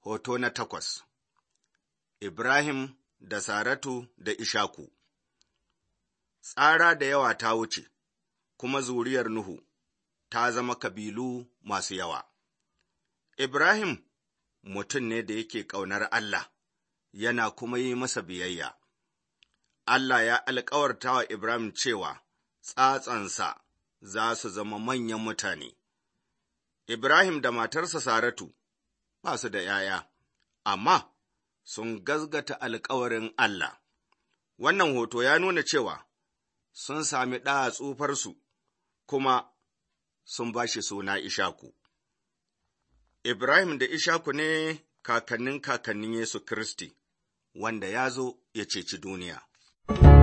Hoto na takwas Ibrahim da Saratu da Ishaku Tsara da yawa ta wuce, kuma zuriyar Nuhu ta zama kabilu masu yawa. Ibrahim mutum ne da yake ƙaunar Allah, yana kuma yi masa biyayya. Allah ya alkawarta wa Ibrahim cewa tsatsansa za su zama manyan mutane. Ibrahim da matarsa Saratu ba su da ’ya'ya, amma sun gazgata alkawarin Allah. Wannan hoto ya nuna cewa sun sami ɗa a tsufarsu, kuma sun ba shi suna Ishaku. Ibrahim da Ishaku ne kakannin kakannin Yesu Kiristi, wanda ya zo ya ceci duniya.